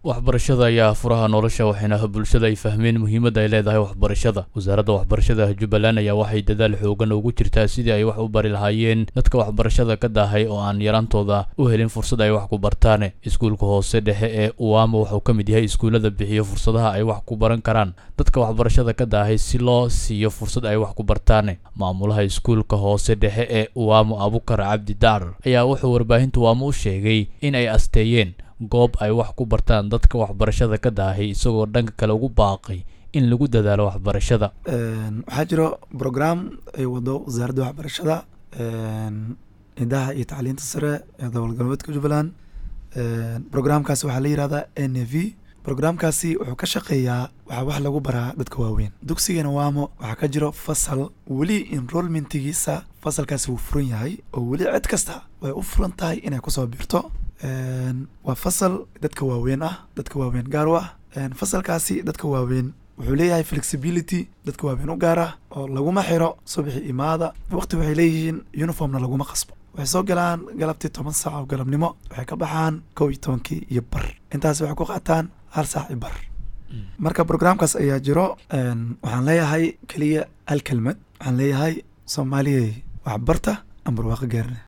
waxbarashada ayaa furaha nolosha waxayna bulshada ay fahmeen muhiimadda ay leedahay waxbarashada wasaaradda waxbarashada jubbaland ayaa waxay dadaal xoogan ugu jirtaa sidii ay wax u bari lahaayeen dadka waxbarashada ka daahay oo aan yaraantooda u helin fursad ay wax ku bartaan iskuulka hoose dhexe ee uwaamo wuxuu ka mid yahay iskuullada bixiyo fursadaha ay wax ku baran karaan dadka waxbarashada ka daahay si loo siiyo fursad ay wax ku bartaan maamulaha iskuulka hoose dhexe ee uwaamo abukar cabdi daar ayaa wuxuu warbaahinta uwaamo u sheegay in ay asteeyeen goob ay wax ku bartaan dadka waxbarashada ka daahay isagoo dhanka kale ugu baaqay in lagu dadaalo waxbarashada waxaa jiro brogram ay wado wasaaradda waxbarashada idaha iyo tacliinta sare ee gobol galbeedka jubbaland brograamkaasi waxaa la yihahdaa n a v brograamkaasi wuxuu ka shaqeeyaa waxaa wax lagu baraa dadka waaweyn dugsigana waamo waxaa ka jiro fasal weli enrollmentigiisa fasalkaasi wuu furan yahay oo weli cid kasta way u furan tahay inay kusoo biirto waa fasal dadka waaweyn ah dadka waaweyn gaar u ah fasalkaasi dadka waaweyn wuxuu leeyahay flexibility dadka waaweyn u gaar ah oo laguma xiro subaxi imaada waqti waxay leeyihiin uniformna laguma qasbo waxay soo galaan galabtii toban saac oo galabnimo waxay ka baxaan kow iyo tobankii iyo bar intaas waxay ku qaataan hal saac iyo bar marka brograamkaas ayaa jiro waxaan leeyahay keliya hal kelmad waxaan leeyahay soomaaliyay waxbarta aan barwaaqo gaarina